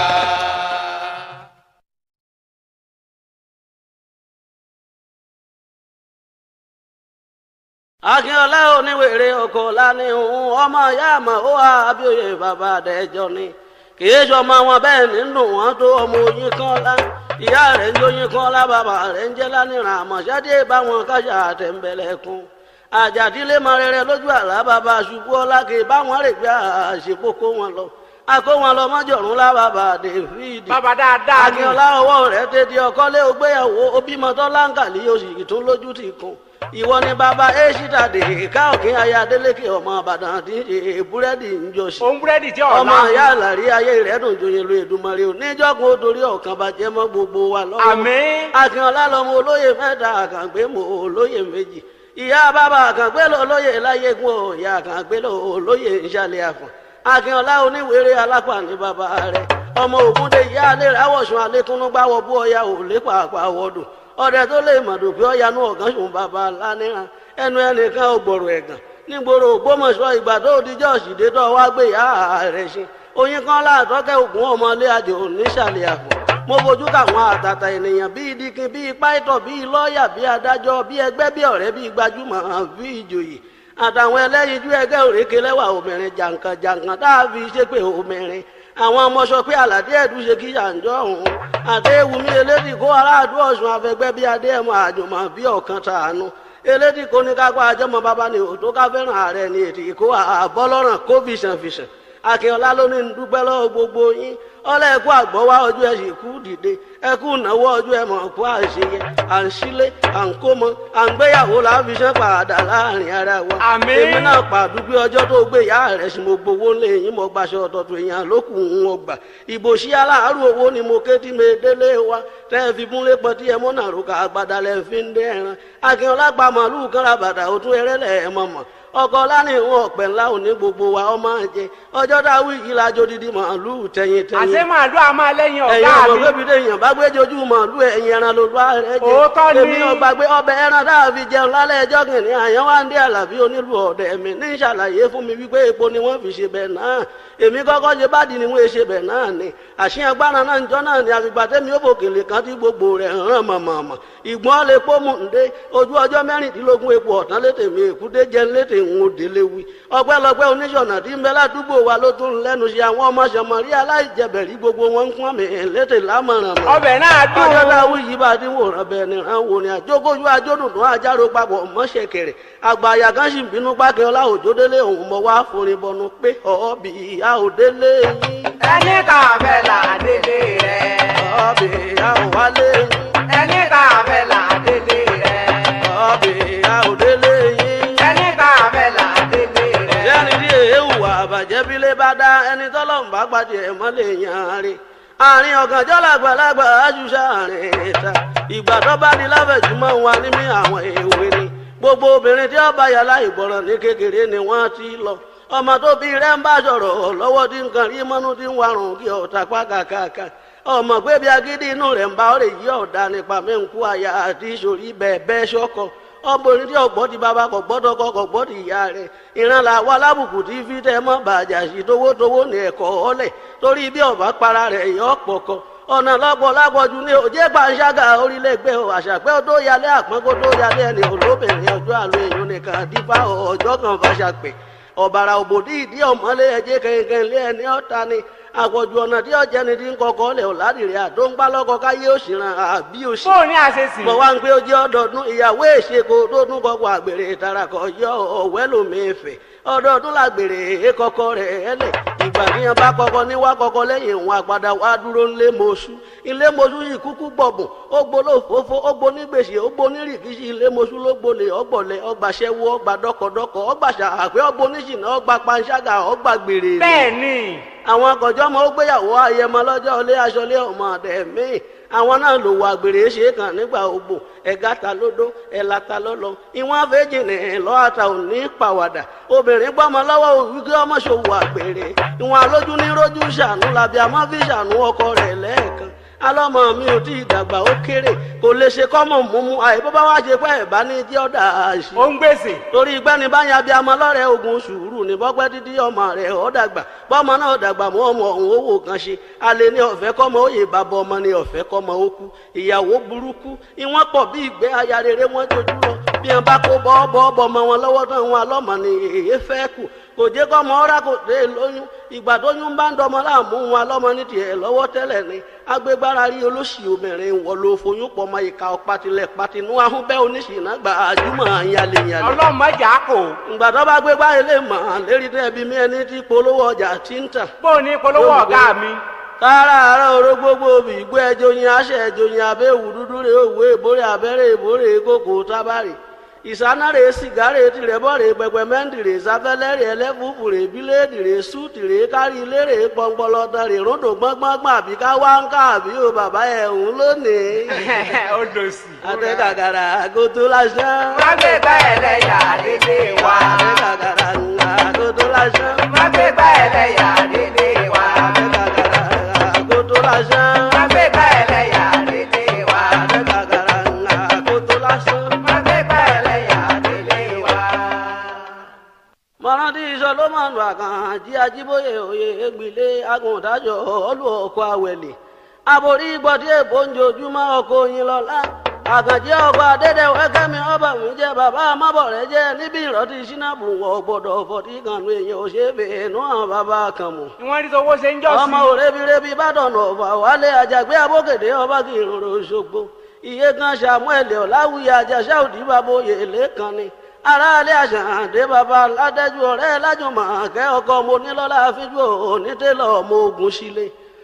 akínọlá oníwèrè ọkọ lánìhùn ọmọ ìyá àmọ́ ó wà abíòye bàbá àdẹjọ ni kìí sọmọ wọn bẹ́ẹ̀ nínú wọn tó ọmọ oyin kan lá ìyá rẹ̀ ń jóyin kan lá bàbá rẹ̀ ń jẹ́ lánìràn àmọ̀ṣádé báwọn kájà àtẹ̀ǹbẹ̀lẹ̀kùn àjàdílé mọ rere lójú àlá bàbá ṣubú ọlá kì í báwọn rè gbé àṣepọ̀ kó wọn lọ akó wọn lọ mọ́jọ̀rún lá bàbá david bàbá dáadáa ni akínọlá ọwọ́ rẹ̀ tètè ọkọ́lé ògbéyàwó obìmọ tó láǹkàlì oṣù tó lójú ti kún ìwọ ni bàbá èṣìtà dè ká òkín aya adélékè ọmọ ìbàdàn tí ń ṣe búrẹ́dì ń jọ sí òun búrẹ́dì tí ọ̀la ọmọ ìyá àlàrí ayé rẹ̀ dùn joyè lu èdùmọ̀rẹ́ oníjọ́gun ó dorí ọ̀kan bàjẹ́ mọ́ gbogbo wa lọ́wọ́ àmín akínọlá lọmọ olóyè mẹ́ta àkàngbé mọ olóyè méjì ìyá bàbá àkàngbé lọ olóyè láyégún ọ ìyá àkàngbé lọ olóyè ìṣàlẹ̀ àfọ̀n akínọlá oníwèrè alápá ní bàbá rẹ̀ ọmọ ògúndé ìyá alẹ́ ráwọ̀sùn alẹ́kúnnú gbáwọ̀ bú ọya ò lé pàápàá wọ́dùn ọdẹ tó lè mọ̀dù pé ọyanú ọ̀gán sùn bàbá lánìràn ẹnu ẹnìkan ò gbọ̀rọ̀ ẹ̀gàn nígboro ògbómọ̀ṣọ́ ìgbà tó dijọ́ òṣìdé tó wá gbé ìyá rẹ̀ ṣe oyin kan láàtọ́kẹ́ ògùn ọmọlé àjò nísàlẹ̀ àpò mo fojú káwọn àtàtà ènìyàn bíi dikin bíi pàìtọ̀ bíi lọ́ọ̀yà bíi adájọ́ bíi ẹgbẹ́ bíi ọ̀rẹ́ bíi gbajúmọ̀ bíi ìjòyè àtàwọn ẹlẹ́yinjú ẹgbẹ́ òrékè lẹ́wà obìnrin jàǹkàn jàǹkàn tá a fi ṣépè obìnrin àwọn ọmọ sọ pé àlàdé ẹ̀dùn ṣe kí ṣàǹjọ́ ọ̀hún àdéhùnmí elédì kó aráàdú ọ̀sùn afẹgbẹ́ bíi adéhùn àjùmọ̀ bíi ọ̀kan tàánú elédì kó ní kápá ajọ́mọ bàbá ni òtó ká fẹ́ràn ààrẹ ni ètò ìkó àbọ́lọ́ràn kó fìṣàn fìṣàn akínọlá ló ní dúpẹ́ lọ́wọ́ gbogbo yín ọlẹ́ ẹ̀kú àgbọ̀wá ọjọ́ ẹ̀ sì kú dìde ẹ̀kú ìnáwó ọjọ́ ẹ̀ mọ̀ kú àṣeyẹ à ń sílé à ń kó mọ à ń gbéyàwó láfiṣẹ́ padà láàrin ara wa. Àmín. èmi náà pàdúgbé ọjọ́ tó gbé ìyá rẹ̀ sí mo gbowó lé yín mo gbaṣọ ọ̀tọ̀tọ̀ èèyàn lókù ń ọgbà ìbò sí aláàárù owó ni mo ké tí mi délé wa tẹ́ ẹ fi múlé pọ̀ tí ẹ mọ́ náà rúkà àgbàdà lẹ́ fi ń dé ẹran akínọlá pa màálù kan ra bàtà òtún ẹrẹ́lẹ̀ ẹ̀ mọ̀mọ́ ọkọ lánìhun ọ̀pẹ̀ ńlá òní gbogbo wa ọmọ àjẹ ọjọ́ dáwọ́ yìí la jó didi màálù tẹ̀yìn tẹ̀yìn àṣé màálù a máa lẹ́yìn ẹ̀yin ọ̀gá ọmọ mi. bébí dé èèyàn bá gbé jojú màálù ẹ̀yin ẹran ló lọ́ rẹ̀ jẹ Òótọ́ ni. èmi ọgbà gbé ọbẹ̀ ẹran dáa fi jẹun lálẹ́ ẹjọ́ kìnìún àyàn wá ń dé àlàbí onílù ọ̀dẹ̀ mi ní ìṣàlàyé fún mi wípé epo ni wọ́n fi ṣe bẹ̀ náà èmi kọ́kọ́ ṣe bádìí ni wọ́n ṣe bẹ̀ náà ni àṣìyàn agbára náà ń jọ náà ni àfìgbà tẹ́mi ó fòkèlè kan tí gbogbo rẹ̀ ń ràn mọ̀mọ̀mọ̀ ìgbọ́n lè pọ́ mú un dé ojú ọjọ́ mẹ́rìndínlógún epo ọ̀tán létè mi èkúté jẹ́ létè ń wo délé wí ọpẹ́lọpẹ́ oníṣọ̀nà tí ń bẹ ládùúgbò wa ló tún lẹ́nu ṣe àwọn ọmọ ṣọmọrí aláìjẹbẹ̀rí gbogbo wọn ń kún àmì létè lámọ̀ràn mọ́ ọbẹ̀ náà dùn. ọjọ́ táwọn yìí bá dín wòran bẹ́ẹ̀ ni ràn wò ni àjókòjú àjọdùn tó àjàrò papọ̀ mọ́ṣẹ́ kẹrẹ àgbàyà kan sì ń bínú pákẹ́ ọlá òjòdélé òun mọ̀ wá forin bọnu pé ọ̀ọ́bì ìyá òdélé yín ẹni kan fẹ́ là délé rẹ̀. ọ̀ọ́bì ìyá òwálé yín ẹni kan fẹ́ là délé rẹ̀. ọ̀ọ́bì ìyá òdélé yín. ẹni kan fẹ́ là délé rẹ̀. ìyáni tí èéwù àbàjẹ́ bílé bá dá ẹni tọ́lọ́mù bá pàdé ẹ̀ mọ́ lè yan rí àárín ọ̀gànjọ́ làgbàlagbà àjùṣà àárín ìta ìgbà tó bá di láfẹ̀jùmọ́ wa ní mí àwọn èwe ni gbogbo obìnrin tí ó bá yàrá ìgbọràn ní kékeré ni wọ́n ti lọ ọmọ tó bí rẹ̀ ń bá sọ̀rọ̀ lọ́wọ́ tí nǹkan rí mọ́nú tí ń warùn kí ọ̀tá pákàkàkà ọmọ pé bí agídí inú rẹ̀ ń bá ọ̀rẹ́ yí ọ̀dà nípa mẹ́ǹkú àyà àti ìṣòrí bẹ́ẹ̀ bẹ́ẹ̀ ṣọ́kọ ọmọbìnrin tí ọgbọ́n ti bàbá kò gbọ́dọ̀ kọ́ kò gbọ́ ti ìyá rẹ̀ ìran là wà lábùkù tí fi tẹ́ mọ́ bàjá sí towótowó ní ẹ̀kọ́ ọ̀lẹ̀ torí bí ọ̀bá para rẹ̀ yọ pọ̀kọ ọ̀nà lọ́pọ̀ lápọ̀jù ní òjé pàṣágà orílẹ̀-ègbè àṣàpẹ́ tó yálé àpọ́nkó tó yálé ẹni olóbìnrin ọjọ́ àlọ́ èèyàn nìkan dífá ọjọ́ kan fàṣàpẹ́ ọ̀bàrà òbòdì ìdí ọ̀mọ́lé ẹjẹ́ kẹ̀kẹ́ lé ẹni ọ̀ta ni àpọ̀jù ọ̀nà tí ọ̀jẹ́ ni ti ń kọkọ́ lẹ̀ ọ̀làdìrẹ́ àdóńgbá lọ́kọ káyé òṣìràn àbí òṣì fóònù ní àṣesì. mo wá ń pé ó jẹ́ ọdọọdún ìyàwó èṣekò tó tún kọ́kọ́ àgbèrè ìtarakọ̀ yọ ọ̀wẹ́ lómìnfẹ̀ ọdọọdún làgbèrè èkọ́kọ́ rẹ̀ ẹlẹ̀ ìgbà tí yẹn bá kọ́kọ́ ní wá kọ́kọ́ lẹ́yìn òun àgbàdà wá dúró ńlé mọ́ṣú ilé mọ́ṣú yìí kúkú gbọ̀bùn ó gbóló fòfó ó gbó nígbèsè ó gbó nírìkíṣì ilé mọ́ṣú ló gbolè ọgbọ̀lẹ̀ ọgbàṣẹ́wó ọgbà dọ́kọ̀dọ́kọ̀ ọgbàṣà àpẹ́ ọgbóníṣìnà ọgbà panṣágà ọgbà gbèrè rẹ̀ bẹ́ẹ̀ ni. àwọn akọ̀jọ́ ọmọ ó gbéyàwó ayẹmọ lọ́jọ́ ilé aṣọlé ọmọ ọ̀dẹ̀ míì àwọn náà lò wà gbèrè ṣe kàn nígbà ogbò ẹ̀gá ta lódó ẹ̀là ta lọ́lọ́ ìwọ̀n àfẹ́jì ní lọ́àtà òní pàwàdà obìnrin gbọ́mọ lọ́wọ́ wíkí ọmọ ṣòwò àgbèrè ìwọ̀n alójú ní rójú ṣàánú làbí àmọ́ fi ṣàánú ọkọ rẹ̀ lẹ́ẹ̀kan alọ́mọ mi ò tí ì dàgbà ó kéré kò lè ṣe kọ́mọ̀ múmú àìbó bá wá ṣe pé ẹ̀ bá ní jẹ́ ọ̀dà àṣì ó ń gbèsè. torí gbẹ́ni bá yan abiyamọ lọ́rẹ̀ ogun sùúrù ní bọ́pẹ́ títí ọmọ rẹ̀ ọ́ dàgbà bọ́mọ náà dàgbà mọ́ ọmọ ọ̀hún owó kan ṣe alẹ́ ní ọ̀fẹ́ kọ́mọ òye bàbá ọmọ ní ọ̀fẹ́ kọ́mọ ó kú ìyàwó burúkú ìwọ́n pọ̀ bí ìgbẹ́ aya rere wọ́n jojú lọ bí wọn bá kó bọ́ọ̀bọ́ ọmọ wọn lọ́wọ́ tán wọn alọ́mọ ni èyí fẹ́ kù kò jẹ́ kọ́mọ ọ́rá kò dé lóyún ìgbà tó yún bá ń dọmọ láàmú wọn alọ́mọ ní tiẹ̀ lọ́wọ́ tẹ́lẹ̀ ni agbégbára rí olóṣì obìnrin wọ ló foyún pọ̀ mọ́ ìka ọ̀patilẹ̀ patinú ahúnbẹ́ oníṣìnà gbà àjùmọ̀ yalẹ̀yalẹ̀ ọlọ́mọjà kò. ìgbà tó bá gbé báyìí lè mọ̀ lérí tẹ́bi mi ẹni tí polówó ọjà tí ń tàn. fóònù ní polówó ọ̀gá mi. kára àárọ̀ oró gbogbo òbí ìgbó ẹjọ́ yin aṣẹ ẹjọ́ yin abẹ́wù dúdú rè òwe ìbórè abẹ́rẹ́ ìbórè kókò tábàrè ìsánárè sìgárè tìrẹ̀bọ̀rè pẹpẹmẹ́ntìrè sáfẹ́lẹ́rè ẹlẹ́fùfùrè bíléèdìrè súùtìrè kárí lérè pọnpọlọtọrè ròdò gbọ́ngbọ́ngbọ́n àbí ká wá ń ká àbí o bàbá ẹ̀ ń lónìí. ó dòsì. àtẹ̀kàkàrà àgótó lásán. wọ́n gbé gbá ẹlẹ́yà délé wa. àtẹ̀kàkàrà àgótó lásán. wọ́n gbé gbá ẹlẹ́yà délé wa. àtẹ̀kàkàrà àgótó lásán. wọ́n gbé gbá ẹlẹ́yà délé wa. àtẹ̀kàkàrà àgótó lásán. wọ́n gbé gbá ẹlẹ́yà délé wa. mọ̀rántí sọlọ́mọ̀nù àkànjí ajíbóyè òye ègbìlé agùntàjọ ọlù ọkọ̀ àwẹ̀lẹ̀ àbórí gbọ́dí èbó ń jojúmọ́ ọkọ̀ yín lọ́la àkànjí ọkọ̀ adédèwé kẹ́mi ọba mi jẹ́ bàbá amábọ̀rẹ́ jẹ́ níbi ìrọ̀tí sínábù wọ̀ gbọ́dọ̀ fọ̀tí kànú èèyàn ò ṣe é bèènú àwọn bàbá kan mọ̀ ni wọ́n rí sọ owó ṣe ń jọ́ sí. ọmọ òrebirebi bàdàn ọ̀fà wálé àjàgbé abókèdè ọba kì í rorò ṣogbo iye kan samuel ọ̀làwùyí àjàṣà òdì bàbóyè lẹ́kan ni aráalé àṣàǹdé bàbá ládẹ́jú ọ̀rẹ́ lájùmọ̀ kẹ́ ọkọ mo nílọ́lá fíjú onítẹ̀lọ́ ọmọ ogun sílé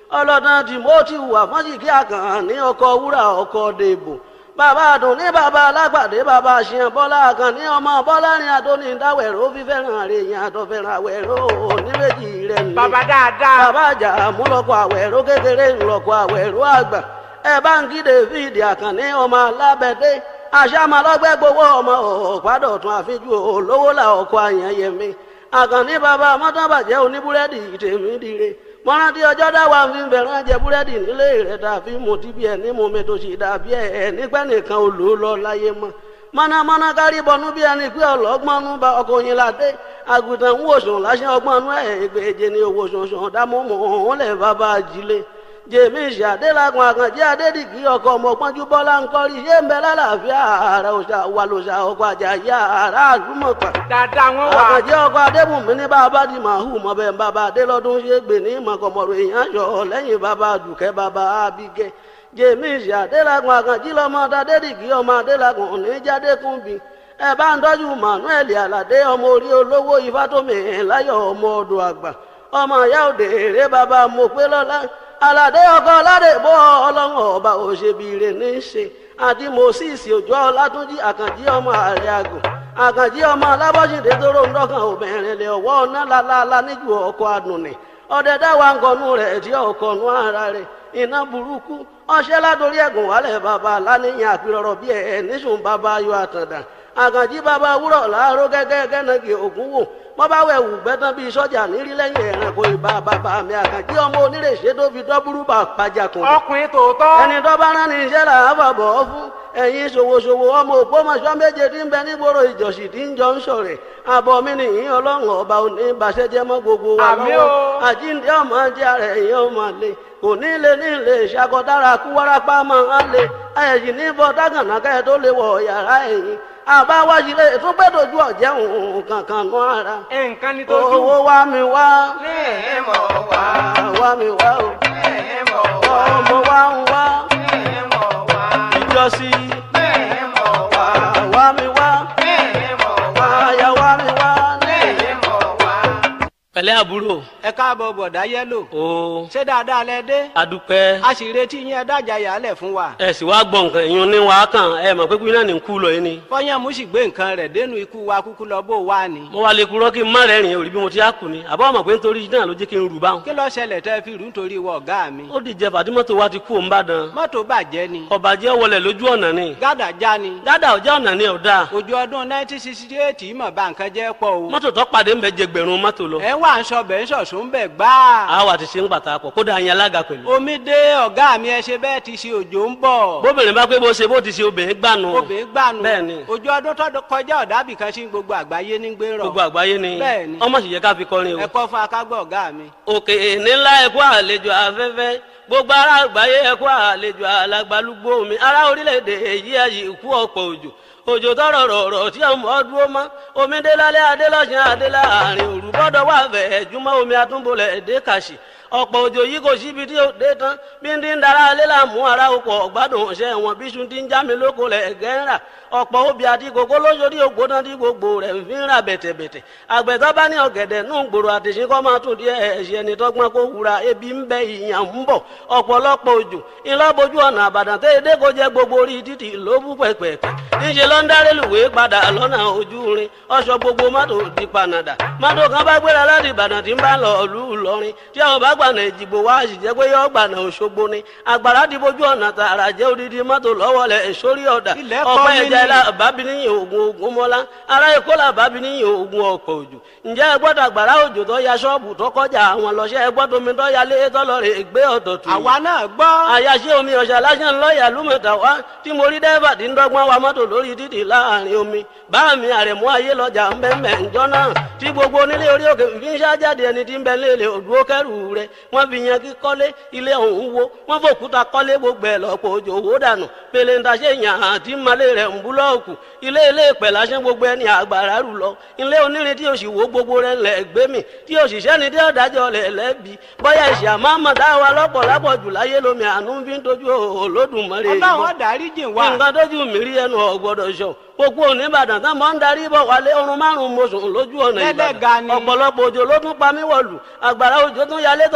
ọlọ́dàn timothy wà fọ́njìkí àkàn ní ọkọ̀ wúrà ọkọ̀ dèbò bàbá àdùn ní bàbá alágbàdé bàbá àṣìyàn bọ́lá àkàn ní ọmọ bọ́lá ní adóní dáwẹ̀rọ fífẹ́ràn àrèyàn àtọ̀fẹ́ràn àwẹ̀rọ oníbejì rẹ̀ ní. bàbá dáadáa. bàbá àjà múlọ́kọ̀ àwẹ̀rọ kékeré ńlọ́kọ̀ àwẹ̀rọ àgbà ẹ bá ń kí david àkànní ọmọ alábẹ́dẹ́ àṣàmàlọ́gbẹ́ gbowó ọmọ ọ̀pádọ̀tún àfijú olówó là ọkọ̀ àyànyẹmí àkànní bàbá mọ́tàbàjẹ́ oníbúrẹ́dì tèmi dire mọ́rántí ọjọ́ dáwà ń fi bẹ̀rẹ̀ jẹ búrẹ́dì nílé rẹ̀ tàbí mo ti bí ẹ̀ ní mo mi tó ṣì dàbí ẹ̀ nígbẹ́ nìkan ò lò ó lọ láyé mọ́ mọ́nàmọ́ná kárí bọnú bí ẹni pé ọlọ́gbọ́nú bá ọkọ̀ yín ládé àgùntàn ń wòsàn láṣẹ ọgbọ́nú ẹ̀ ẹgbẹ̀jẹ ní owó ṣanṣan dámọ́mọ́ òun lẹ̀ bàbá ajílẹ̀ jèmi ìṣàdélagun àkànjẹ adédìgí ọkọ ọmọpọnjú bọlá ńkọrí ṣé ń bẹ lálàáfíà ààrẹ òṣà wà lòṣà ọkọ àjàyà àrà àdúmọpà dáadáa wọn wà. àkànjẹ ọkọ adébùnmí ní bàbá di màhù mọbẹ bàbá adélọdún ṣe gbè ní mọkànmọrò èèyàn yọ lẹ́yìn bàbá dùkẹ́ bàbá abigẹ jèmi ìṣàdélagun àkànjí lọmọ adédìgí ọmọ adélagun oníjàdékùnbí ẹ bá ń tọ́jú manuel aládé ọmọ orí olówó ifátómi láyọ̀ ọmọ ọdọ̀ àgbà ọmọ ìyá òde èrè bàbá mọ̀pẹ́ lọ́lá aládé ọkọ aládé bọ́ ọlọ́run ọba òṣèbìrè ní í ṣe àti moses òjò ọlátúnjì àkànjí ọmọ ààrẹ àgùn àkànjí ọmọ alábọ́sídé tóró ń dọ́kàn obìnrin lè ọwọ́ ọ̀nà lálálá níjú ọkọ̀ àdùnnì ọdẹ dáwà ń kọnu rẹ̀ tí ọkọ̀ nu ara rẹ̀ iná burúkú ọṣẹ́ látòrí ẹ̀gùn wálẹ̀ bàbá láníyàn àpérọ̀rọ̀ bí ẹ̀ níṣùn bàbá ayọ̀ àtàndà àkànjí bàbá wúrọ̀ láàárọ̀ gẹ́gẹ́ gẹ́nàgì ògún wò wọ́n bá wẹ̀ wù gbẹ́tàn bíi sọ́jà nírí lẹ́yìn ẹ̀rànkò ìbá bàbá mi àkànjí ọmọ onírèṣẹ́ tó fi dọ́búrú bà pàjàkùn. ọkùnrin tòótọ́. ẹni tó bá rán ní iṣẹ́ là á fàbọ̀ fún ẹ̀yin ṣòwòṣòwò ọmọ ògbómọṣọ́ méje tí ń bẹ nígboro ìjọsìn tí ń jọ ń ṣọ̀rẹ̀ àbọ̀ mi nìyí ọlọ́run ọba òní ìbàṣẹ́jẹ́ mọ́ gbogbo wa Àmín lọ́wọ́ o. àjíǹde ọmọ jẹ́ ara ẹ̀yìn ọmọ lè kò ní lè ní lè ṣàkọdára kú wárápá máa ń lè ẹ̀yìn ní bọ́ dágànà kẹ́ tó lè wọ̀ yàrá ẹ̀yìn àbáwáṣílẹ̀ tó gbẹ́ dojú ọ̀jẹ̀ òun kankan nú ara nǹkan ni tójú. owó wá mi wá ní ìmọ̀ wá wá mi wá o ní ìmọ̀ wá ọmọ wá ń wá ní ìmọ̀ wá ìjọsí ní ìmọ̀ wá wá mi wá ní ìmọ̀ wá àyà wá mi wá ní ìmọ̀ wá. pẹ̀lẹ́ àbúrò ẹ káàbọ̀ bọ̀dá yẹ́lò. o ṣé dáadáa lẹ dé. adúpẹ́ a sì retí yín ẹ dájà yàálẹ̀ fún wa. ẹ sì wá gbọ́ nǹkan ìyún ní wàá kàn ẹ mọ̀ pé kí náà ní kú lọ yín ni fọyánmú sì gbé nǹkan rẹ̀ dénú ikú wa kúkú lọ bó wà ní. mo wá lè kúrọ́ kí n má rẹ́rìn òrí bí mo ti á kù ni àbọ̀ mọ̀ pé nítorí náà ló jẹ́ kí n rù báwọn. kí ló ṣẹlẹ̀ tẹ́ fi rú nítorí wọ ọ̀gá mi. ó dìjẹ fàdímọ́tò wa ti kú òun bá dán mọ́tò bàjẹ́ ni. ọ̀bàjẹ́ wọlé lójú ọ̀nà ni gádà já ni. gádà ọjà ọ̀nà ni ọ̀dà ojú ọdún 1968 mọ̀ bá nǹkan jẹ́ pọ̀ o. mọ́tò tó pàdé ń bẹ jẹgbẹ̀rún mọ́tò lọ ẹ wà ń sọ bẹ́ẹ̀ ń sọ̀sùn bẹ́ẹ̀ gbáà. àwa ti ṣe ń pàtàkọ̀ kódà yẹn alága pẹ̀lú. omi dé ọ̀gá mi ẹ ṣe bẹ́ẹ̀ ti ṣe òjò ń bọ̀. bóbìnrin bá pé bó ṣe bó ti ṣe obìnrin gbànú obìnrin gbànú. bẹ́ẹ̀ ni ojú ọdún tó kọjá ọ̀dàbì kan sí gbogbo àgbáyé ní gbé rọ̀. gbogbo àgbáyé ni Bẹ́ẹ̀ ni. ọmọ sì yẹ ká fi kọrin o. ẹ kọ́ fún akágbọ́ ọ̀gá mi. òkè nílá ẹkú àlejò afẹ́fẹ́ gbogbo ará àgbáyé ẹkú àlejò alàgbàlúgbò mi ará orílẹ̀-èdè èyí ẹ̀yìn ikú ọ̀pọ̀ òjò òjò tọrọ rọrọ tí ọmọ dúró mọ omi dé lálẹ́ adé lọ́sàn adé láàrin òru bọ́dọ̀ wà fẹ́ jùmọ̀ omi àtúnbọ̀lẹ̀ èdè kàṣì ọ̀pọ̀ òjò yìí kò síbi tí ó dé tán bí ń dín dára alẹ́ là mú ara oko ọ̀gbádùn ọ̀sẹ̀ wọn bí sun ti ń já mi lóko lẹ̀ gẹ́rà ọ̀pọ̀ obì àti kòkó lóṣòdì ògbóná tí gbogbo rẹ̀ ń fi ń rà bẹ̀tẹ̀bẹ̀tẹ̀ àgbẹ̀tọ́ bá ní ọ̀gẹ̀dẹ̀ nù gbòòrò àtìsí kọ́ máa tún díẹ̀ ẹ̀ṣẹ̀ ẹni tọ́gbọ́n kó wura ebi ń bẹ ìyàn ń bọ̀ ọ̀pọ̀lọpọ̀ òjò ńlọ́bojú ọ̀nà àbàdàn tẹ́ edé kò jẹ́ gbogbo orí títì ló bú pẹ̀pẹ̀pẹ̀ níṣẹ́ ló ń darí lùwé padà lọ́nà ojú rin ọ̀ṣọ́ gbogbo mọ́tò di panadà mọ́tò kan bá gbéra láti ìbàdàn tí ń bá lọ ìlú ìlọrin tí àwọn bá gbànà ìjìgbò wá sì jẹ́ pé yọ gbànà òṣogbo ni àgbàrá di bójú ọ̀nà tààrà jẹ́ odidi mọ́tò lọ́wọ́ lẹ̀ sórí ọ̀dà Ilẹ̀ kọ́ ọ̀pẹ́ mi ẹ̀jẹ̀ ni. la bábí níyìn ogun ogun mọ́lá ará èkó là bábí níyìn ogun ọ̀pọ̀ òjò ǹjẹ́ ẹ gbọ́dọ̀ àgbàrá òjò tó ya ṣọ́ọ̀bù tó kọjá àwọn lọ́ṣẹ́ ẹ gbọ́dọ̀ omi tó ya lé tọ́lọ́rẹ̀ gbé ọ̀tọ̀ tù yìí àwa náà gbọ́. àyàṣe omi ọ̀sà lásán lọ́ọ̀yà lùmọ̀tà wá tí mo rí dẹ́fà tí ń dọ́gbọ́n wa mọ́tò lórí títì láàrin omi bá mi àrẹ̀mú ayé lọ́jà ń bẹ́ mẹ́ ǹjọ́ náà tí gbogbo onílé orí òkè fi ń ṣájáde ẹni tí ń bẹ léèlè òdúró kẹrù rẹ wọ́n fi yan kí kọ́lé ilé ọ̀hún wo wọ́n fòkúta kọ́lé gbogbo ẹ̀ lọ́pọ̀ òjò owó dànù pèlè ń taṣe yàn àti malé rẹ̀ ń búlọ́ọ̀kù ilé ilé ìpẹ̀ lásán gbogbo ẹni àgbàrá rù lọ ilé onírin tí òsì wo gbogbo rẹ̀ lẹ̀ gbé mi tí òṣìṣẹ́ ni tí ọ̀dájọ́ lẹ̀ lẹ́bi bọ́yá ìṣà máa mọ̀ dáwà lọ́pọ̀ lápọ̀ jù láyé lómi àánú fi ń tọ́jú olódùmarè yìí ọlọ́run ọ̀dárí jìn wá. nǹkan tójú mi rí ẹnu ọ̀gbọ́dọ̀ sọ gbogbo oníbàdàn tán mọ́ ń darí bọ̀ wálé ọrùn márùn-ún mo sùn lójú ọ̀nà Lẹ́lẹ́ga ìbàdàn ni. ọ̀pọ̀lọpọ̀ òjò ló tún pa mí wọ̀lù àgbàrá òjò tún yalé tọ̀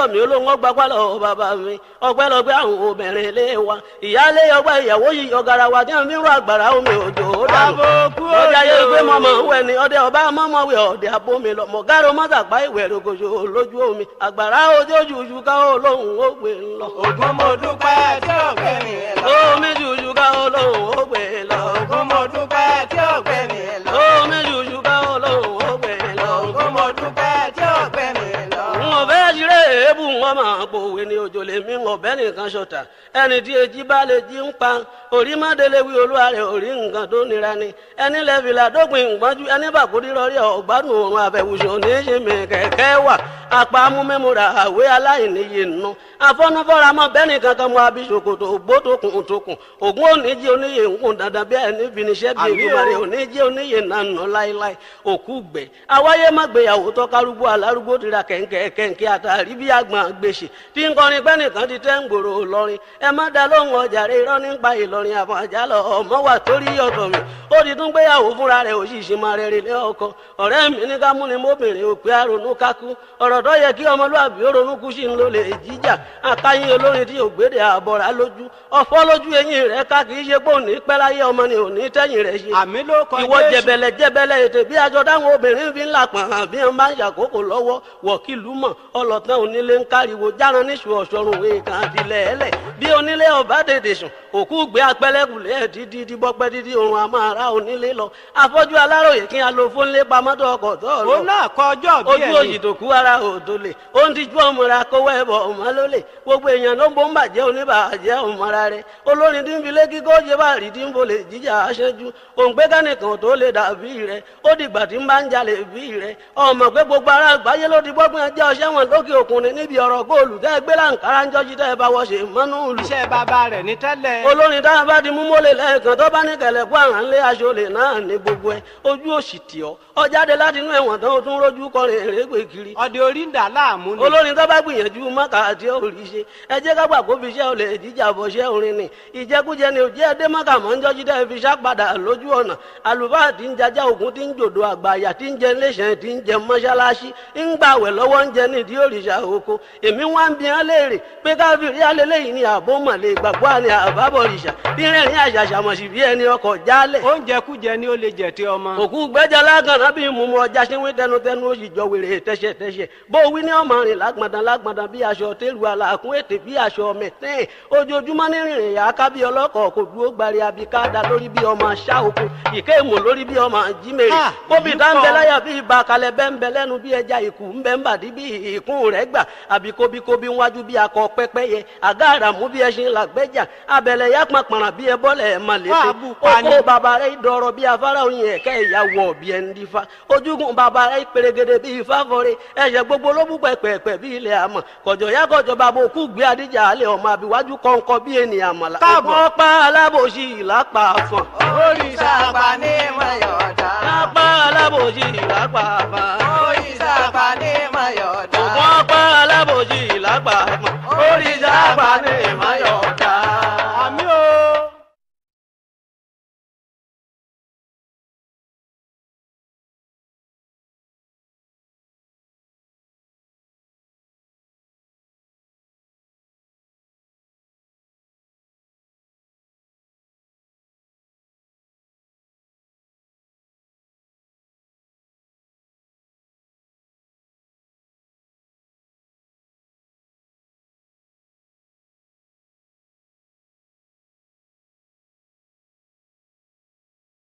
tọ̀ mí olóhùn ọgbà pálọ̀ bàbá mi ọpẹ́lọpẹ́ àwọn obìnrin ilé wa ìyáálé ọgbà ìyàwó yìí ọ̀gàrà wa tí wọ́n fi ń rọ àgbàrá omi òjò ó dànù Àbòkú ọjà yẹ òjò. pé mọ̀mọ́ ń wẹ̀ ni ọdẹ ọba mọ́mọ́wé ọdẹ abomi lọ mọ̀gárò mọ́tàpá ìwẹ̀ rògbòṣò lójú omi àgbàrá ojójújú ká olóhùn ó gbé ń lọ. Ògún mo dúpẹ́ tí ò gbé mi lọ. omi jújú ká olóhùn ó gbé ń lọ. Ògún mo dúpẹ́ tí ò gbé mi lọ. omi jújú ká olóhùn ó gbé ń lọ. Ògún mo dúpẹ́ tí ò gbé mi lọ. n ò fẹ́ ṣeré èébù wọn máa pòwe ní òjò lè mí ọ̀bẹ nìkan ṣọ̀tà ẹni tí etí bá lè jí ń pa orí mọ́délé wí olúwa rẹ̀ orí nǹkan tó nira ni ẹni lẹ́fìlà dópin ìgbọ́njú ẹni bàkúrí rọrí ọ̀gbádùn òrùn àbẹ̀wùsùn ní í ṣe mi kẹ̀kẹ́ wà apá amúmẹ́múra àwé aláìníye nù afọ́nufọ́ra mọ́ bẹ́ẹ̀ni kankan mọ́ abisokoto ògbó tókùn tókùn ògún oníjì oníyè ń kùn dandan bí ẹni finiṣẹ́ bí Àmì o. ègbùmarè oníjì oníyè nànà láéláé òkú gbẹ àwáyé má gbéyàwó tọ́kárúgbó alárúgbó tira kẹ̀ǹkẹ̀ kẹ̀ǹkẹ̀ àtàrí bí àgbọn gbèsè tí ń kọrin pẹ́ nìkan ti tẹ́ ń gbòòrò lọ́rin ẹ má da lóhùn ọjà rẹ irọ́ nípa ìlọrin àfọ̀n àjálọ ọmọ wà torí ọ̀tọ̀ mi ó ti tún gbéyàwó fúnra rẹ̀ òṣìṣẹ́ máa rẹ̀ rẹ̀ ọkọ ọ̀rẹ́ mi ní ká múni mọ́bìnrin òpè àrònú kákú ọ̀rọ̀ tó yẹ kí ọmọlúwàbí ó ronú kú sí ń lò lè jíjà àkáyín olórin tí ògbédè àbọ̀rà lójú ọ̀fọ́ lójú eyín rẹ̀ ká kì í ṣe pé òní pẹ́ láyé ọmọ ni òní tẹ́yìn rẹ̀ ṣe àmì ló kọ ìwọ Jésù. jẹbẹlẹ jẹbẹlẹ ètè bí aṣọ táwọn obìnrin fi ń là pọ̀n hàn bí wọ́n bá ń ṣàkókò lọ́wọ́ wọ̀kìlú mọ̀ ọlọ́tàn onílé ń káriwo járan níṣu ọ̀ṣọ́run èèkàn àtìlẹ̀ ẹlẹ̀ bí onílé ọba tètè sùn òkú gbé apẹlẹkùlẹ ẹ dídí díbọpẹ dídí òrùn àmọ́ ara onílé lọ afọ́jú aláròyè kí a lo fónlé pamọ́tò ọkọ̀ tó lọ òun náà kọ ọjọ́ bí ojú ẹ̀ òyì tó kú ara òdo lè ó ń tijú ọmọra kówó ẹbọ ọmọ ló lè gbogbo èèyàn ló ń bó ń bàjẹ́ oníbàjẹ́ ọmọra rẹ olórin tí ń fi lé kíkọ́ ṣe bá rí tí ń bolè jíjà aṣẹ́jú òǹgbẹ́ kánìkan tó lè dàbí rẹ ó dìgbà tí ń bá ń jalè bí rẹ ọmọ pé gbogbo ara àgbáyé ló ti gbọ́gbọ́n ẹjẹ́ ọṣẹ́ wọn lókè òkun ni níbi ọ̀rọ̀ góòlù tẹ́ gbé láǹkárá ń jọ́jú tẹ́ bá wọ́ ṣe mọ́nú ìlú iṣẹ́ bàbá rẹ̀ ní tẹ́lẹ̀. olórin tá a bá di mú mọ́lẹ̀ lẹ́ẹ̀kan tó bá ní kẹlẹ̀ kó àrà ńlẹ̀ aṣọlẹ̀ náà ní gbogbo ẹ̀ ojú òsì tì ọ́ ọ jáde láti inú ẹ̀wọ̀n tán o tún rójú kọrin èrègbè kiri ọdẹ orí ń dà láàmú ni. olórin tó bá gbìyànjú mọ́kà àti òrì ṣe ẹ jẹ́ ká gbà kó fi iṣẹ́ olè jíjà bọ̀ ṣẹ́ orin ni ìjẹkújẹ ni òjẹ́ ẹdẹ mọ́kà mọ́ ń jọ́jú tẹ́ fi ṣàpadà lójú ọ̀nà àlùfáà tí ń jajá ògùn tí ń jòdò àgbàyà tí ń jẹ iléeṣẹ́ tí ń jẹ mọ́ṣáláṣí ń gbàwẹ̀ lọ́wọ́ ń jẹ nídìí òrìṣà oko èmi wá ń bi hàn léèrè pé káfíìrì alẹ́lẹ́yìn ni àbó mọ̀lẹ́ ìgbàgbọ́ àni àbábọ̀rìṣà bí rẹ̀rín àṣàṣàmọ̀sí bí ẹni ọkọ̀ jálẹ̀ oúnjẹ kújẹ ni ó lè jẹ tí ọmọ. òkú gbẹjà lágànná bíi mùmú ọjà ṣínwé tẹnutẹnu ó sì jọ wèrè tẹsẹtẹsẹ bó wí ní ọmọ rìn lágbàdàn lágbàdàn bí aṣọ tẹlu àlàkùn ètè bí aṣọ mẹtẹẹ ojoojúmọ́ ní rìnrìn yà á ká bí ọlọ́kọ̀ kò dúró gbari abikada lórí bí ọmọ aṣá oko ìké ìmọ̀ lórí bí ọmọ jímèrè Ah, kóbi èyí tá ń bẹ pọ̀. láyà bí ibà kalẹ̀ bẹ́ ń bẹ lẹ́nu bí ẹja ìkù ń bẹ ń bàdí bí ìkún rẹ̀ gbà àbí kóbíkóbí wájú bí akọ pẹ́pẹ́yẹ àgá àràmú bí ẹṣin làgbẹ́jà abẹ̀lẹ̀ yá pàpàrà bí ẹ bọ́lẹ̀ ẹ̀ mà létè Wá bù pa ni. oko bàbá rẹ̀ dọ̀rọ̀ bí afárá oyin ẹ̀kẹ́ ìyàwó ọ̀bí ẹ̀ ń dífá ojúgun bàbá rẹ̀ pèrègèdè bí ifá fọ́re ẹ̀ṣẹ̀ gbogbo ló bú pẹ̀pẹ̀pẹ̀ bí ilẹ̀ àmọ̀ kọ̀jọ̀ yá kọ̀jọ̀ bàbá òkú gbé adíjà alẹ́ ọmọ àbíwájú kọ̀ǹkọ̀ bí ènìyàn àmàlà Káàbọ̀. ẹ̀gbọ́n pa alábòsí ìlápá àfọ̀n Òrìṣà àgbà ní Mayọ̀dá. lápá alábòsí ìlápá àfọ̀n